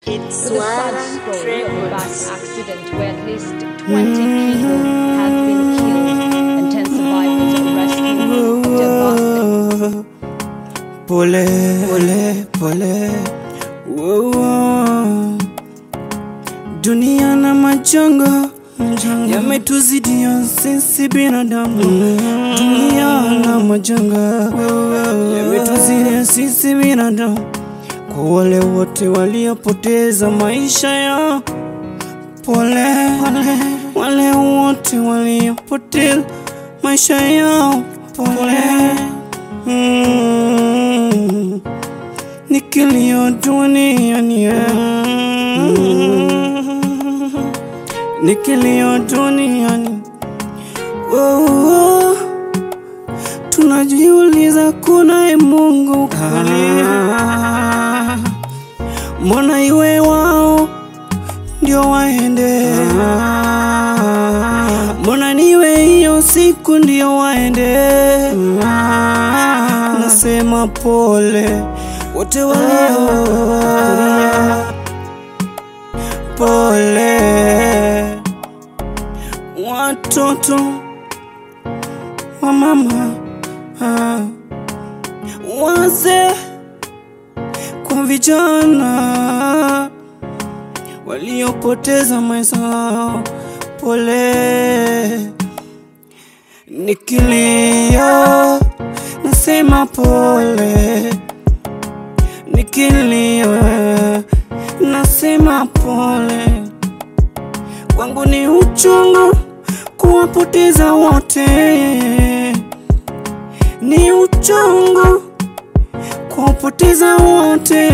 It's With a sad Swara story of a Records. bus accident where at least 20 people have been killed and 10 survivors are rescued after a bus Pole, pole, pole. Wow. Dunia na majanga yametuzidia sisi binadamu. Dunia na majanga yametuzidia sisi binadamu. Kwa wale wote waliopoteza maisha yao, pole, pole. Wale wote waliopoteza maisha yao, pole. Mm. Ni kilio duniani mm. Ni kilio duniani oh. Tunajiuliza kunaye Mungu kweli? Mbona iwe wao ndio waende? Mbona niwe hiyo siku ndio waende? Nasema pole wote waliokulia, pole watoto wa mama, ah, wazee kwa vijana waliopoteza maisha yao, pole. Nikilia nasema pole, nikilia nasema pole. Kwangu ni uchungu kuwapoteza wote, ni uchungu kuwapoteza wote,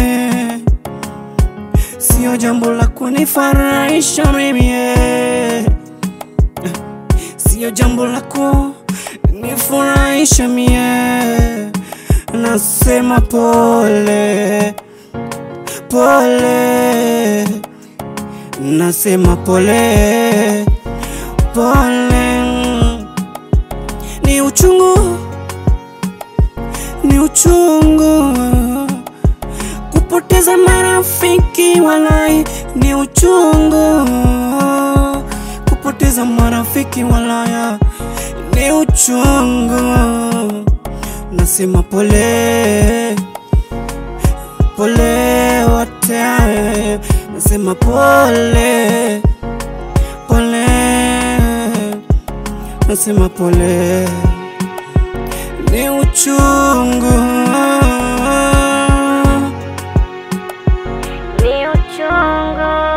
sio jambo la kunifurahisha mimi eh. Sio jambo la kunifurahisha mie, nasema pole pole, nasema pole pole, ni uchungu, ni uchungu kupoteza marafiki, walai ni uchungu kupoteza marafiki, walaya ni uchungu. Nasema pole pole wote, nasema pole pole, nasema pole, ni uchungu Ni uchungu